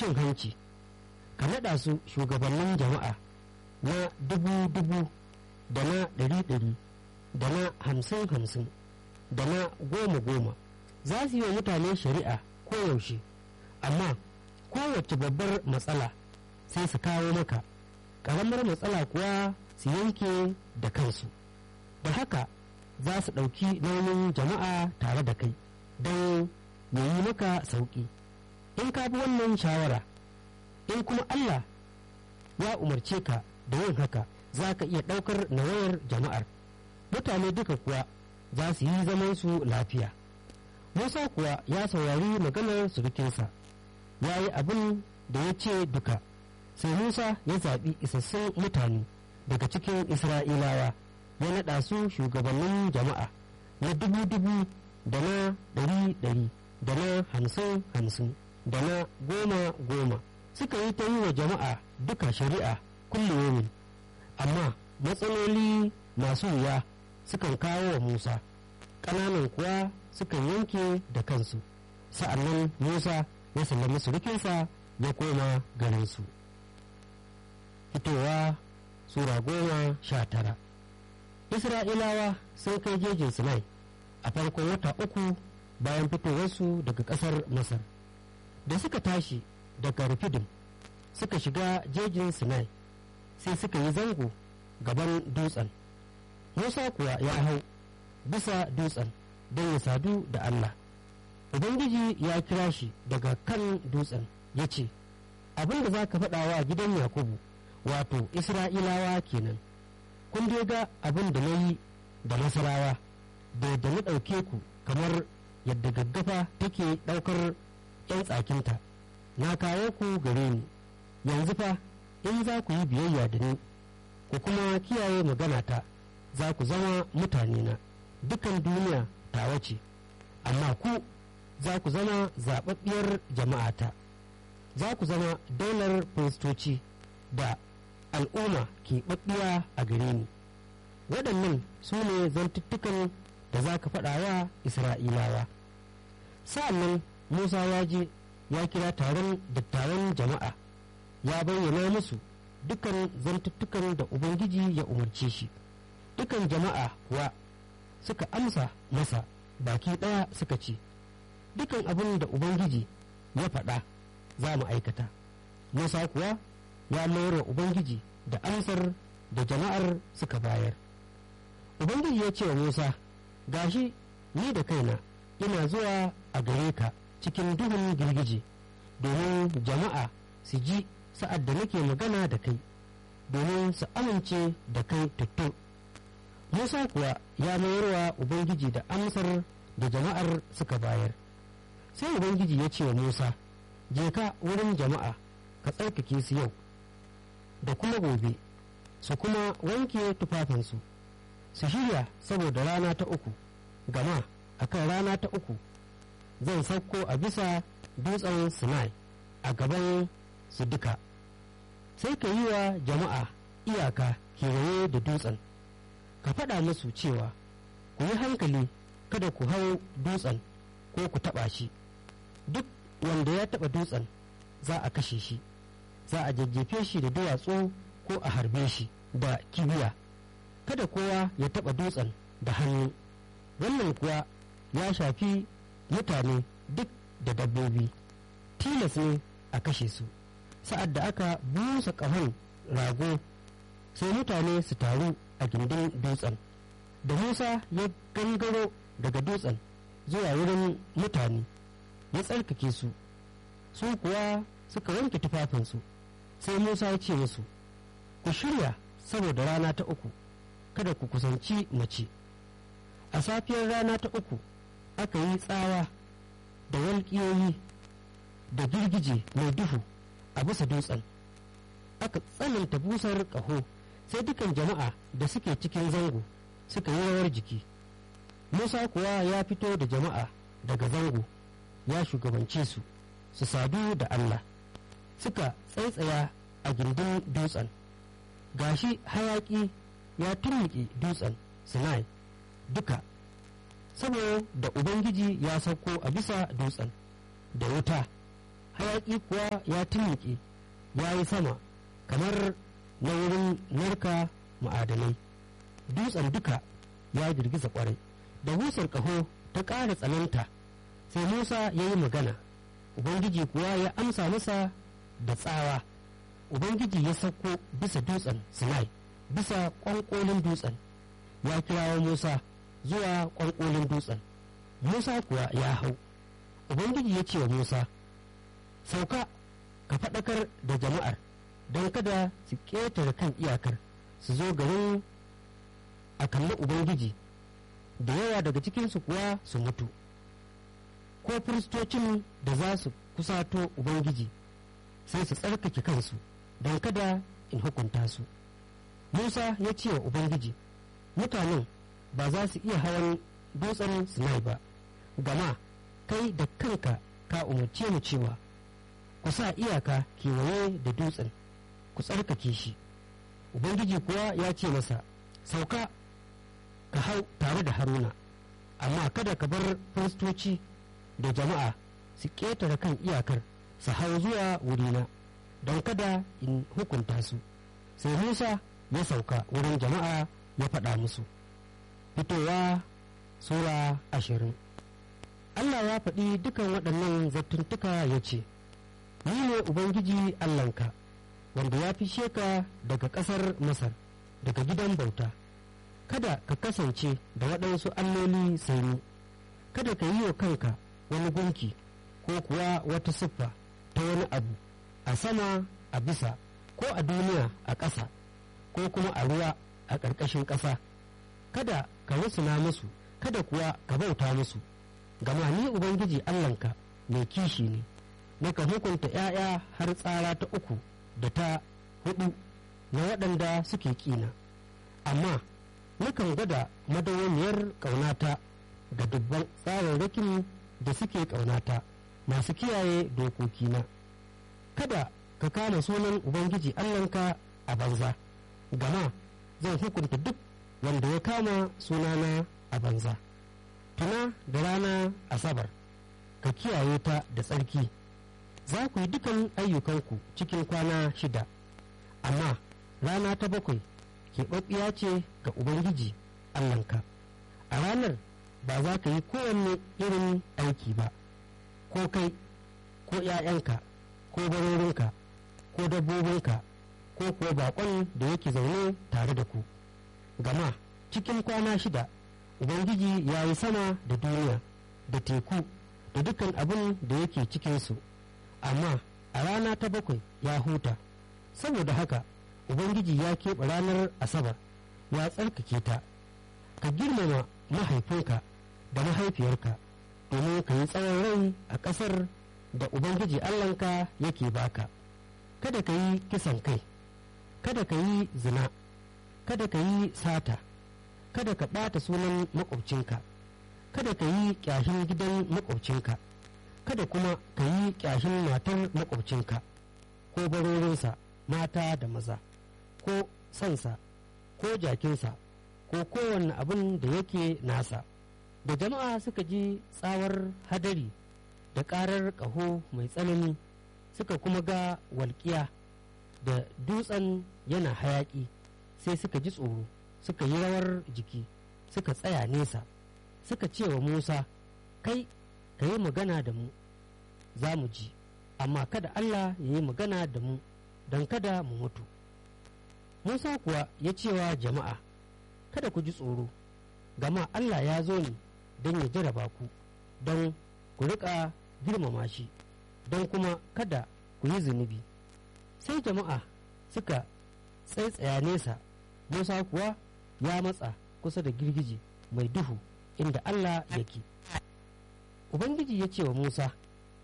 cin hanci ka naɗa su shugabannin jama'a na dubu-dubu da na ɗari-ɗari da na hamsin-hamsin da na goma-goma za su yi wa mutane shari'a koyaushe amma kowace babbar matsala sai su kawo maka ƙaramar matsala kuwa su yanke da kansu da haka za su ɗauki nauyin jama'a tare da kai don ya yi maka sauƙi in ka bi wannan shawara in kuma Allah ya umarce ka da yin haka za ka iya ɗaukar nawayar jama'ar mutane duka kuwa za su yi zamansu lafiya musa kuwa ya saurari maganar surukinsa ya yi abin da ya ce duka sai musa ya zaɓi isassun mutane daga cikin isra'ilawa ya naɗa su shugabannin jama'a na dubu-dubu da na ɗari-ɗari da na hamsin-hamsin da na goma-goma suka yi ta yi wa jama'a duka shari'a kullum amma matsaloli masu wuya sukan kawo wa musa ƙananan kuwa sukan yanke da kansu sa'annan musa ya sallami surukinsa ya koma garinsu fitowa sura goma sha tara isra'ilawa sun kai jejin sinai a farkon wata uku bayan fitowarsu daga ƙasar masar da suka tashi daga rufidin suka shiga jejin sinai sai suka yi zango gaban dutsen musa kuwa ya hau bisa dutsen don ya sadu da allah ubangiji ya kira shi daga kan dutsen ya ce abin da za ka faɗa wa gidan yakubu wato isra'ilawa kenan kun dai ga abin da na yi da nasarawa da yadda na ɗauke ku kamar yadda gaggafa take ɗaukar 'yan tsakinta na kawo ku gare ni yanzu fa in za ku yi biyayya da ni ku kuma kiyaye maganata za ku zama mutanena dukan duniya tawa ce amma ku za ku zama zaɓaɓɓiyar jama'ata za ku zama daular firistoci da al'umma keɓaɓɓiya a gare ni waɗannan su ne zantuttukan da za ka faɗa wa isra'ilawa sa'annan musa ya je ya kira taron dattawan jama'a ya bayyana musu dukan zantuttukan da ubangiji ya umarce shi dukan jama'a kuwa suka amsa masa baki ɗaya suka ce dukan abin da ubangiji ya faɗa za mu aikata musa kuwa ya mayar wa ubangiji da amsar da jama'ar suka bayar ubangiji ya ce wa musa gashi ni da kaina ina zuwa a gare ka cikin duhun girgije domin jama'a su ji sa'ad da nake magana da kai domin su amince da kai tuttu musa kuwa ya mayarwa ubangiji da amsar da jama'ar suka bayar sai ubangiji ya ce wa musa je ka wurin jama'a ka tsarkake su yau da kuma gobe su kuma wanke tufafinsu su shirya saboda rana ta uku gama akan rana ta uku zan sauko a bisa dutsen sinai a gaban su duka sai ka yi wa jama'a iyaka kewaye da dutsen ka faɗa musu cewa ku yi hankali kada ku hau dutsen ko ku taɓa shi duk wanda ya taɓa dutsen za a kashe shi za a jajjefe shi da duwatsu ko a harbe shi da kibiya kada kowa ya taɓa dutsen da hannu wannan kuwa ya shafi mutane duk da dabbobi tilas ne a kashe su sa'ad da aka busa ƙahon rago sai mutane su taru a gindin dutsen da musa ya gangaro daga dutsen zuwa wurin mutane ya tsarkake su su kuwa suka wanke tufafinsu sai musa ya ce musu ku shirya saboda rana ta uku kada ku kusanci mace a safiyar rana ta uku aka yi tsawa da walƙiyoyi da girgije mai duhu a bisa dutsen aka tsananta busar ƙaho sai dukan jama'a da suke cikin zango suka yi rawar jiki musa kuwa ya fito da jama'a daga zango ya shugabance su su sadu da allah suka tsaitsaya a gindin dutsen gashi hayaki ya turmuƙe dutsen sinai duka saboda ubangiji ya sauko a bisa dutsen da wuta hayaƙi kuwa ya tunnuƙe ya yi sama kamar na wurin narka ma'adanai dutsen duka ya girgiza kwarai da busar ƙaho ta ƙara tsananta sai musa ya yi magana ubangiji kuwa ya amsa masa da tsawa ubangiji ya sauko bisa dutsen sinai bisa ƙwanƙolin dutsen ya kirawo musa zuwa ƙwanƙolin dutsen musa kuwa ya hau ubangiji ya ce wa musa sauka ka faɗakar da jama'ar don kada su ƙetare kan iyakar su zo garin a kalli ubangiji da yawa daga cikinsu kuwa su mutu ko firistocin da za su kusato ubangiji sai su tsarkake kansu don kada in hukunta su musa ya ce wa ubangiji mutanen ba za su iya hawan dutsen sinai ba gama kai da kanka ka umarce mu cewa ku sa iyaka kewaye da dutsen ku tsarkake shi ubangiji kuwa ya ce masa sauka ka hau tare da haruna amma kada ka bar firistoci da jama'a su ƙetare kan iyakar su hau zuwa wurina don kada in hukunta su sai musa ya sauka wurin jama'a ya faɗa musu fitowa sura ashirin allah ya faɗi dukan waɗannan zattuntuka ya ce ni ne ubangiji allahnka wanda ya fishe ka daga ƙasar masar daga gidan bauta kada ka kasance da waɗansu alloli sai ni kada ka yi wa kanka wani gunki ko kuwa wata siffa ta wani abu a sama a bisa ko a duniya a ƙasa ko kuma a ruwa a ƙarƙashin ƙasa kada ka rusuna musu kada kuwa ka bauta musu gama ni ubangiji allahnka mai kishi ne naka hukunta ‘ya'ya har tsara ta uku da ta hudu na waɗanda suke ƙina amma nakan gwada madawamiyar ƙaunata ga dubban tsararrakin da suke ƙaunata masu kiyaye dokokina kada ka kama sunan ubangiji allahnka a banza gama zan hukunta duk wanda ya kama sunana a banza tuna da rana asabar ka kiyaye ta da tsarki za ku yi dukan ayyukanku cikin kwana shida amma rana ta bakwai keɓaɓɓiya ce ga ubangiji allahnka a ranar ba za ka yi kowanne irin aiki ba ko kai ko ‘ya'yanka ko barorinka ko dabbobinka ko kuwa baƙon da yake zaune tare da ku gama cikin kwana shida ubangiji ya yi sama da duniya da teku da dukkan abin da yake cikinsu amma a rana ta bakwai ya huta saboda haka ubangiji ya keɓe ranar asabar ya tsarkake ta ka girmama mahaifinka da mahaifiyarka domin ka yi tsawon rai a ƙasar da ubangiji allahnka yake baka kada ka yi kisan kai kada ka yi zina kada ka yi sata kada ka ɓata sunan maƙwabcinka kada ka yi ƙyashin gidan maƙwabcinka kada kuma ka yi ƙyashin matar maƙwabcinka ko barorinsa mata da maza ko sansa ko jakinsa ko kowanne abin da yake nasa da jama'a suka ji tsawar hadari da ƙarar ƙaho mai tsanani suka kuma ga walƙiya da dutsen yana hayaƙi sai suka ji tsoro suka yi rawar jiki suka tsaya nesa suka ce wa musa kai ka yi magana da mu za mu ji amma kada allah ya yi magana da mu don kada mu mutu musa kuwa ya cewa jama'a kada ku ji tsoro gama allah ya zo ne don ya jaraba ku don ku riƙa girmama shi don kuma kada ku yi zunubi sai jama'a suka tsaitsaya nesa musa kuwa ya matsa kusa da girgije mai duhu inda allah yake ubangiji ya ce wa musa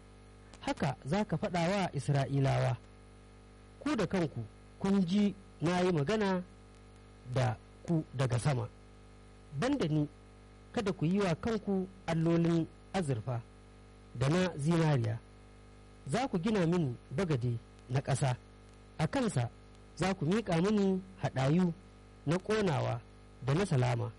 haka za ka faɗa wa isra'ilawa ku da kanku kun ji na yi magana da ku daga sama banda ni kada ku yi wa kanku allolin azurfa da na zinariya za ku gina mini bagade na ƙasa a kansa za ku miƙa mini haɗayu na ƙonawa da na salama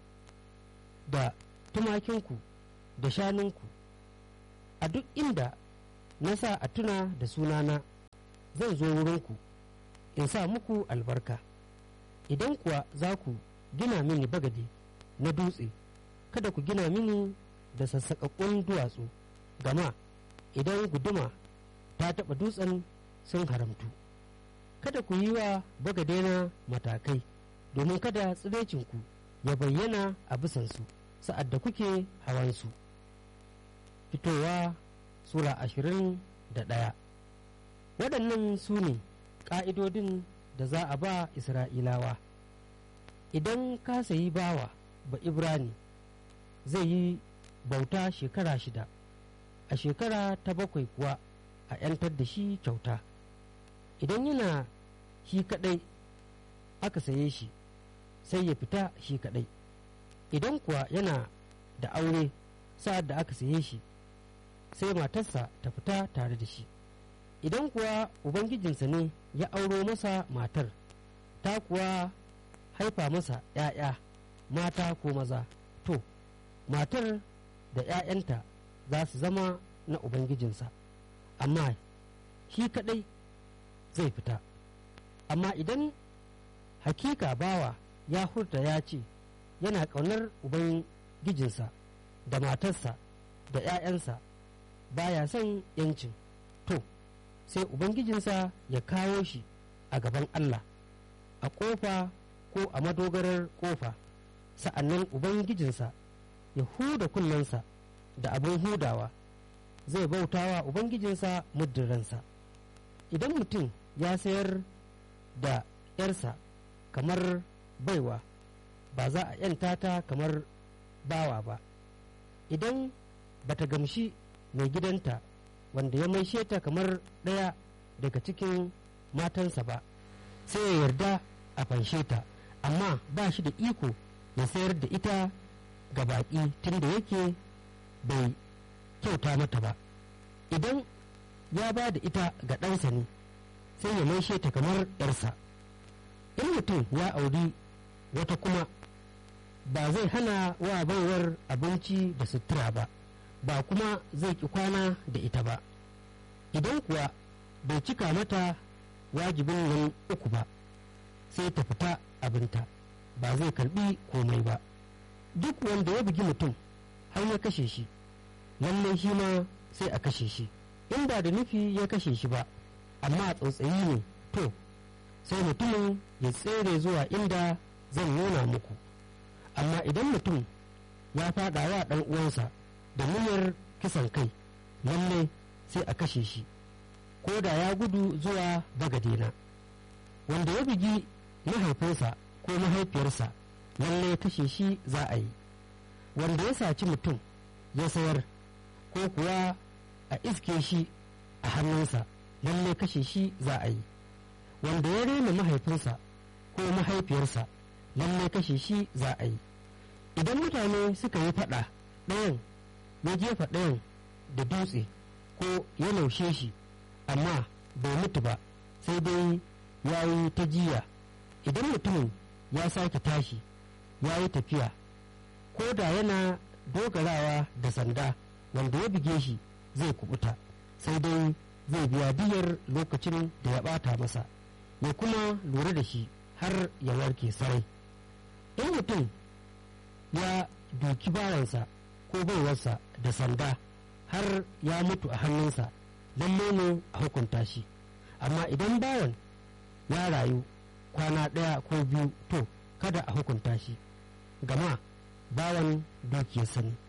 da tumakinku da shanunku a duk inda na sa a tuna da sunana zan zo wurinku in sa muku albarka idan kuwa za ku gina mini bagade na dutse kada ku gina mini da sassaƙaƙƙun duwatsu gama idan guduma ta taɓa dutsen sun haramtu kada ku yi wa bagadena matakai domin kada tsirecinku ya bayyana a bisansu sa'ad da kuke hawansu fitowa sura ashirin da ɗaya waɗannan su ne ƙa'idodin da za a ba isra'ilawa idan ka sayi bawa ba ibrani zai yi bauta shekara shida a shekara ta bakwai kuwa a 'yantar da shi kyauta idan yana shi kadai aka saye shi sai ya fita shi kadai idan kuwa yana da aure sa'ad da aka saye shi sai matarsa ta fita tare da shi idan kuwa ubangijinsa ne ya auro masa matar ta kuwa haifa masa ‘ya'ya mata ko maza to matar da ‘ya'yanta za su zama na ubangijinsa amma shi kadai zai fita amma idan hakika bawa ya hurta ya ce yana ƙaunar ubangijinsa da matarsa da ‘ya'yansa baya son yancin to sai ubangijinsa ya kawo shi a gaban Allah a ƙofa ko a madogarar ƙofa sa'annan ubangijinsa ya huda kunnensa da abin hudawa zai bautawa ubangijinsa muddin ransa idan mutum ya sayar da ‘yarsa kamar baiwa ba za a ‘yanta ta kamar bawa ba idan bata gamshi mai gidanta wanda ya maishe ta kamar ɗaya daga cikin matansa ba sai ya yarda a fanshe ta amma ba shi da iko ya sayar da ita ga baƙi tun da yake bai kyauta mata ba idan ya ba da ita ga ɗansa ne sai ya maishe ta kamar ‘yarsa in mutum ya auri wata kuma ba zai hana wa baiwar abinci da sutura ba ba kuma zai ki kwana da ita ba idan kuwa bai cika mata wajibin nan uku ba sai ta fita abinta ba zai karbi komai ba duk wanda ya bugi mutum har ya kashe shi lallai shi ma sai a kashe shi in ba da nufi ya kashe shi ba amma a tsautsayi ne to sai mutumin ya tsere zuwa inda zan nuna muku amma idan mutum ya faɗa wa ɗan uwansa da niyyar kisan kai lalle sai a kashe shi ko da ya gudu zuwa bagadena wanda ya bugi mahaifinsa ko mahaifiyarsa lalle kashe shi za a yi wanda ya saci mutum ya sayar ko kuwa a iske shi a hannunsa lalle kashe shi za a yi wanda ya rena mahaifinsa ko mahaifiyarsa lalle kashe shi za a yi idan mutane suka yi faɗa ɗayan ya jefa ɗayan da dutse ko ya laushe shi amma bai mutu ba sai dai ya yi ta jiya idan mutumin ya sake tashi ya yi tafiya ko da yana dogarawa da sanda wanda ya buge shi zai kubuta sai dai zai biya diyar lokacin da ya bata masa ya kuma lura da shi har ya warke sarai in mutum ya duki bawansa ko baiwarsa da sanda har ya mutu a hannunsa lalle ne a hukunta shi amma idan bawan ya rayu kwana ɗaya ko biyu to kada a hukunta shi gama bawan dukiyarsa ne